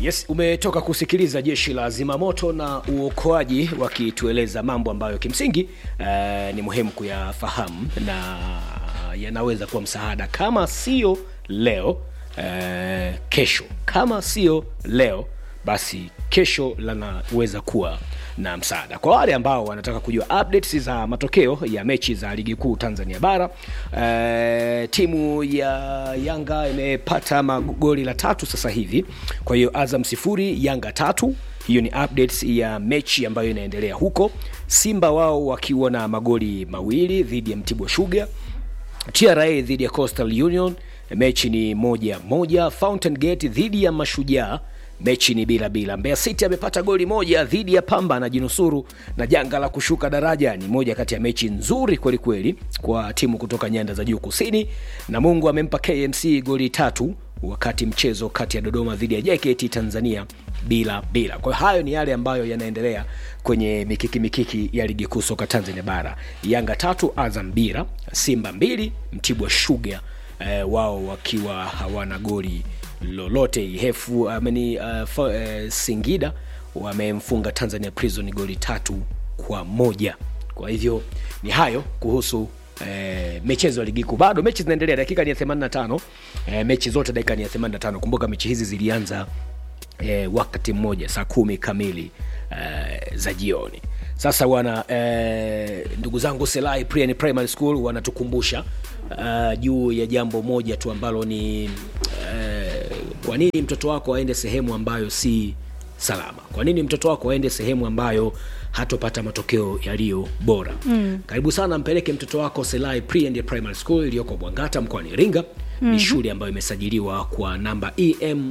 Yes, umetoka kusikiliza jeshi la zimamoto na uokoaji wakitueleza mambo ambayo kimsingi uh, ni muhimu kuyafahamu na yanaweza kuwa msaada kama sio leo uh, kesho. Kama sio leo basi kesho lanaweza kuwa na msaada kwa wale ambao wanataka kujua updates za matokeo ya mechi za ligi kuu Tanzania bara. Uh, timu ya Yanga imepata magoli la tatu sasa hivi, kwa hiyo Azam sifuri Yanga tatu. Hiyo ni updates ya mechi ambayo inaendelea huko. Simba wao wakiwa na magoli mawili dhidi ya Mtibwa Sugar. TRA dhidi ya Coastal Union mechi ni moja moja. Fountain Gate dhidi ya Mashujaa mechi ni bila bila. Mbeya City amepata goli moja dhidi ya Pamba na jinusuru na janga la kushuka daraja. Ni moja kati ya mechi nzuri kweli kweli kwa timu kutoka nyanda za juu kusini, na Mungu amempa KMC goli tatu wakati mchezo kati ya Dodoma dhidi ya JKT Tanzania bila bila. Kwa hiyo hayo ni yale ambayo yanaendelea kwenye mikiki mikiki ya ligi kuu soka Tanzania bara. Yanga tatu, Azam bila, Simba mbili, Mtibwa Sugar eh, wao wakiwa hawana goli lolote. Ihefu ameni uh, uh, Singida wamemfunga Tanzania Prison goli tatu kwa moja. Kwa hivyo ni hayo kuhusu eh, michezo ya ligi kuu. Bado mechi zinaendelea, dakika ni ya 85. Eh, mechi zote dakika ni ya 85. Kumbuka mechi hizi zilianza eh, wakati mmoja saa kumi kamili eh, za jioni. Sasa wana eh, ndugu zangu Selai Prian Primary School wanatukumbusha uh, juu ya jambo moja tu ambalo ni eh, kwa nini mtoto wako aende sehemu ambayo si salama? Kwa nini mtoto wako aende sehemu ambayo hatopata matokeo yaliyo bora? Mm. Karibu sana, mpeleke mtoto wako Selai Pre and Primary School iliyoko Bwangata mkoani Iringa. Mm-hmm. Ni shule ambayo imesajiliwa kwa namba EM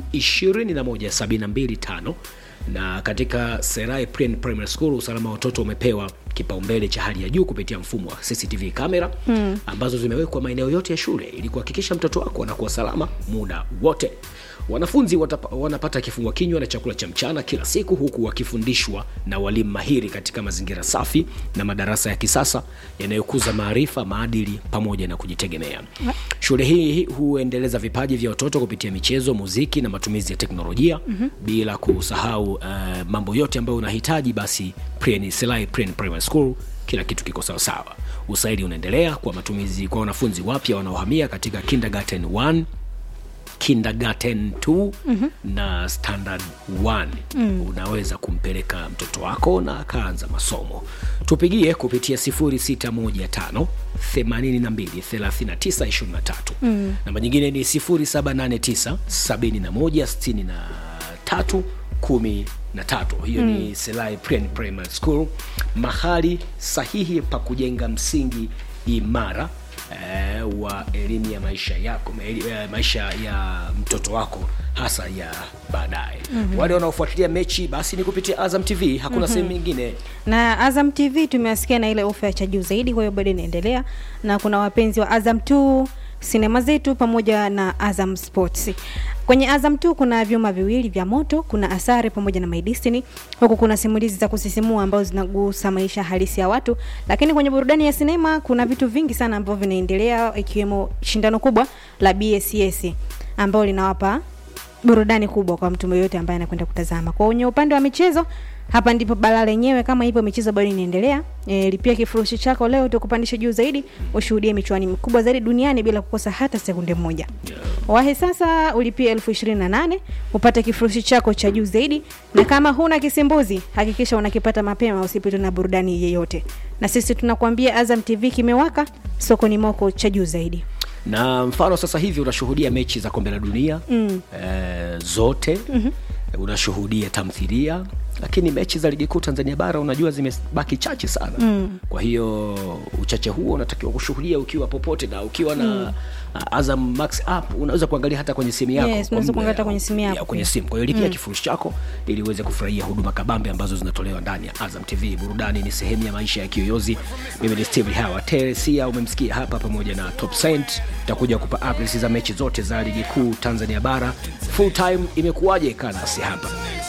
21725 na katika Serai Pre and Primary School usalama wa watoto umepewa kipaumbele cha hali ya juu kupitia mfumo wa CCTV kamera mm. ambazo zimewekwa maeneo yote ya shule ili kuhakikisha mtoto wako anakuwa salama muda wote. Wanafunzi watapa, wanapata kifungua kinywa na chakula cha mchana kila siku huku wakifundishwa na walimu mahiri katika mazingira safi na madarasa ya kisasa yanayokuza maarifa, maadili pamoja na kujitegemea. Shule hii huendeleza vipaji vya watoto kupitia michezo, muziki na matumizi ya teknolojia mm-hmm. bila kusahau uh, mambo yote ambayo unahitaji basi Prien, Selai Prien Primary School kila kitu kiko sawa sawa. Usaili unaendelea kwa matumizi kwa wanafunzi wapya wanaohamia katika kindergarten 1 kindergarten 2 mm-hmm. na standard 1 mm. unaweza kumpeleka mtoto wako na akaanza masomo tupigie kupitia 0615 82 39 23 mm. namba nyingine ni 0789 71 63 13 hiyo mm. ni Selai Prien Primary School mahali sahihi pa kujenga msingi imara eh, wa elimu ya maisha yako eh, maisha ya mtoto wako hasa ya baadaye mm-hmm. wale wanaofuatilia mechi basi ni kupitia Azam TV hakuna mm-hmm. sehemu nyingine na Azam TV tumewasikia na ile ofa ya cha juu zaidi, kwa hiyo bado inaendelea, na kuna wapenzi wa Azam 2 sinema zetu pamoja na Azam Sports. Kwenye Azam 2 kuna vyuma viwili vya moto, kuna Asare pamoja na My Destiny. Huku kuna simulizi za kusisimua ambazo zinagusa maisha halisi ya watu, lakini kwenye burudani ya sinema kuna vitu vingi sana ambavyo vinaendelea, ikiwemo shindano kubwa la BSS ambalo linawapa burudani kubwa kwa mtu yoyote ambaye anakwenda kutazama. Kwa kwenye upande wa michezo hapa ndipo bala lenyewe, kama hivyo michezo bado inaendelea. E, lipia kifurushi chako leo tukupandisha juu zaidi, ushuhudie michuano mikubwa zaidi duniani bila kukosa hata sekunde moja. Wahi sasa ulipie elfu ishirini na nane upate kifurushi chako cha juu zaidi, na kama huna kisimbuzi hakikisha unakipata mapema, usipitwe na burudani yeyote. Na sisi tunakuambia Azam TV kimewaka, sokoni moko cha juu zaidi na mfano sasa hivi unashuhudia mechi za kombe la dunia mm. eh, zote mm-hmm. unashuhudia tamthilia lakini mechi za ligi kuu Tanzania bara unajua zimebaki chache sana mm. kwa hiyo uchache huo unatakiwa kushuhudia ukiwa popote na ukiwa na mm. uh, Azam Max app unaweza kuangalia hata kwenye simu yako Yes, unaweza kuangalia hata kwenye simu yako ya, kwenye simu kwa hiyo lipia mm. kifurushi chako ili uweze kufurahia huduma kabambe ambazo zinatolewa ndani ya Azam TV burudani ni sehemu ya maisha ya kiyoyozi mimi ni Steve Hawa Teresia umemsikia hapa pamoja na Top Saint tutakuja kupa updates za mechi zote za ligi kuu Tanzania bara full time imekuwaje kanasi hapa